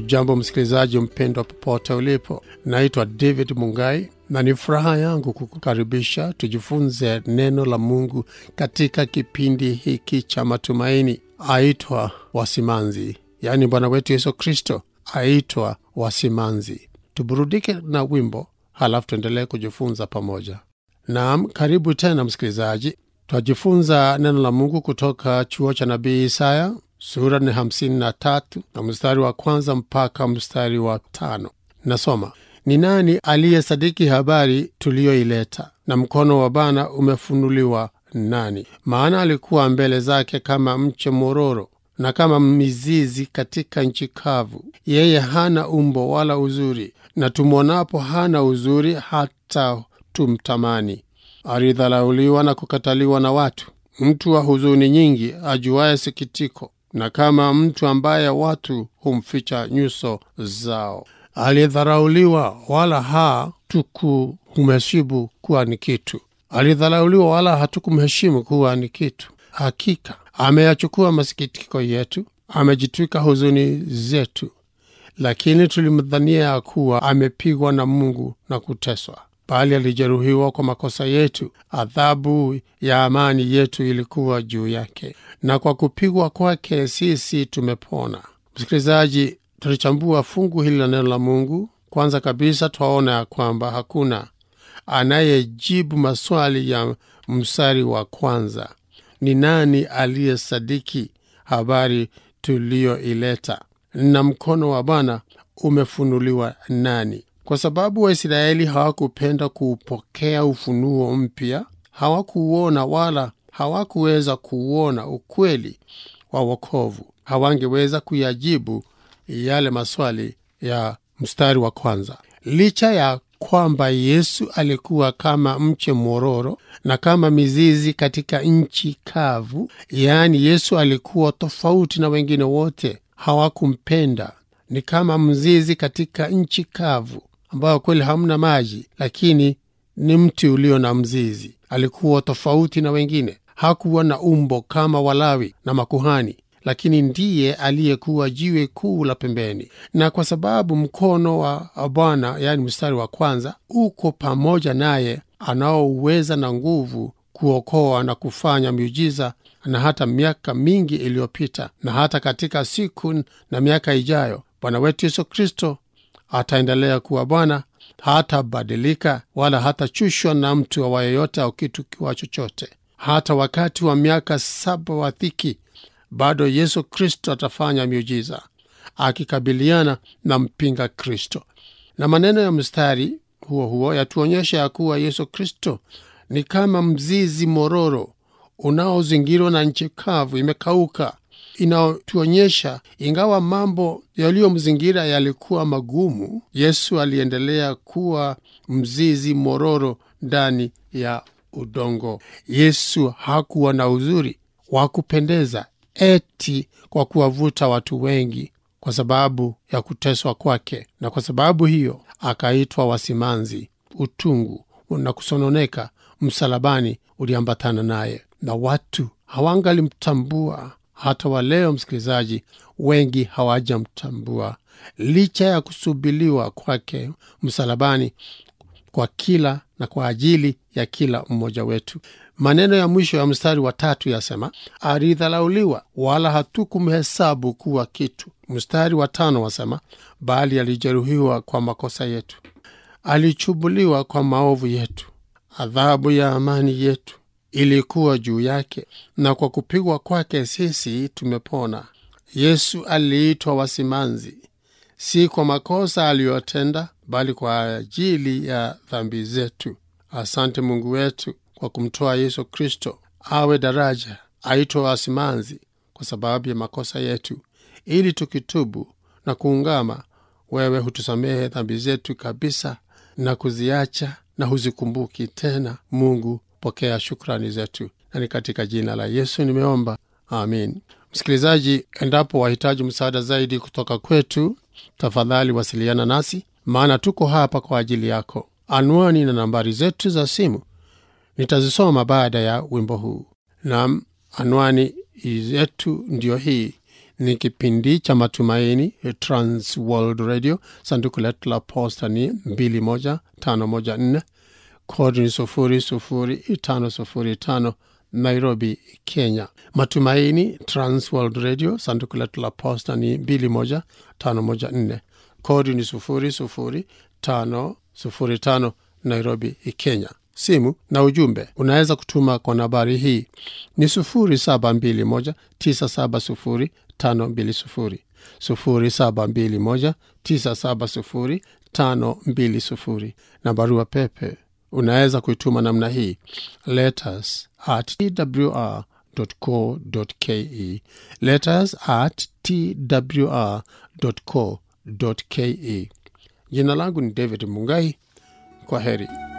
Hujambo msikilizaji mpendwa, popote ulipo. Naitwa David Mungai na ni furaha yangu kukukaribisha tujifunze neno la Mungu katika kipindi hiki cha matumaini. Aitwa Wasimanzi, yaani Bwana wetu Yesu Kristo aitwa Wasimanzi. Tuburudike na wimbo, halafu tuendelee kujifunza pamoja. Naam, karibu tena msikilizaji. Twajifunza neno la Mungu kutoka chuo cha nabii Isaya sura ni hamsini na tatu na mstari wa kwanza mpaka mstari wa tano. Nasoma: ni nani aliyesadiki habari tuliyoileta, na mkono wa Bwana umefunuliwa nani? Maana alikuwa mbele zake kama mche mororo na kama mizizi katika nchi kavu. Yeye hana umbo wala uzuri, na tumwonapo hana uzuri hata tumtamani. Alidhalauliwa na kukataliwa na watu, mtu wa huzuni nyingi, ajuaye sikitiko na kama mtu ambaye watu humficha nyuso zao. Alidharauliwa wala hatukumheshimu kuwa ni kitu. Alidharauliwa wala hatukumheshimu kuwa ni kitu. Hakika ameyachukua masikitiko yetu, amejitwika huzuni zetu. Lakini tulimdhania ya kuwa amepigwa na Mungu na kuteswa, bali alijeruhiwa kwa makosa yetu, adhabu ya amani yetu ilikuwa juu yake, na kwa kupigwa kwake sisi tumepona. Msikilizaji, tulichambua fungu hili la neno la Mungu. Kwanza kabisa, twaona ya kwamba hakuna anayejibu maswali ya mstari wa kwanza: ni nani aliyesadiki habari tuliyoileta, na mkono wa Bwana umefunuliwa nani? Kwa sababu Waisraeli hawakupenda kuupokea ufunuo mpya, hawakuuona wala hawakuweza kuuona ukweli wa wokovu, hawangeweza kuyajibu yale maswali ya mstari wa kwanza. Licha ya kwamba Yesu alikuwa kama mche mororo na kama mizizi katika nchi kavu, yaani Yesu alikuwa tofauti na wengine wote, hawakumpenda. Ni kama mzizi katika nchi kavu ambayo kweli hamna maji, lakini ni mti ulio na mzizi. Alikuwa tofauti na wengine, hakuwa na umbo kama Walawi na makuhani, lakini ndiye aliyekuwa jiwe kuu la pembeni. Na kwa sababu mkono wa Bwana, yaani mstari wa kwanza, uko pamoja naye, anaouweza na nguvu kuokoa na kufanya miujiza, na hata miaka mingi iliyopita na hata katika siku na miaka ijayo, Bwana wetu Yesu Kristo ataendelea kuwa Bwana, hatabadilika wala hatachushwa na mtu awa yeyote au kitu kiwa chochote. Hata wakati wa miaka saba wa dhiki, bado Yesu Kristo atafanya miujiza akikabiliana na mpinga Kristo. Na maneno ya mstari huo huo yatuonyesha ya kuwa Yesu Kristo ni kama mzizi mororo unaozingirwa na nchi kavu imekauka inayotuonyesha ingawa mambo yaliyomzingira yalikuwa magumu, Yesu aliendelea kuwa mzizi mororo ndani ya udongo. Yesu hakuwa na uzuri wa kupendeza eti kwa kuwavuta watu wengi kwa sababu ya kuteswa kwake, na kwa sababu hiyo akaitwa wasimanzi. Utungu na kusononeka msalabani uliambatana naye, na watu hawangalimtambua hata wa leo, msikilizaji, wengi hawajamtambua licha ya kusubiliwa kwake msalabani kwa kila na kwa ajili ya kila mmoja wetu. Maneno ya mwisho ya mstari wa tatu yasema, alidhalauliwa wala hatukumhesabu kuwa kitu. Mstari wa tano wasema, bali alijeruhiwa kwa makosa yetu, alichubuliwa kwa maovu yetu, adhabu ya amani yetu ilikuwa juu yake, na kwa kupigwa kwake sisi tumepona. Yesu aliitwa wasimanzi, si kwa makosa aliyotenda, bali kwa ajili ya dhambi zetu. Asante Mungu wetu kwa kumtoa Yesu Kristo awe daraja, aitwe wasimanzi kwa sababu ya makosa yetu, ili tukitubu na kuungama, wewe hutusamehe dhambi zetu kabisa na kuziacha na huzikumbuki tena. Mungu pokea shukrani zetu, na ni katika jina la Yesu nimeomba, amin. Msikilizaji, endapo wahitaji msaada zaidi kutoka kwetu, tafadhali wasiliana nasi, maana tuko hapa kwa ajili yako. Anwani na nambari zetu za simu nitazisoma baada ya wimbo huu. Nam, anwani yetu ndiyo hii ni kipindi cha matumaini trans world radio sanduku letu la posta ni 21514 kodi ni 00505 nairobi kenya matumaini trans world radio sanduku letu la posta ni 21514 kodi ni 00505 nairobi kenya simu na ujumbe unaweza kutuma kwa nambari hii ni 721970520 721970520 na barua pepe unaweza kuituma namna hii letters at twr co ke letters at twr co ke jina langu ni david mungai kwa heri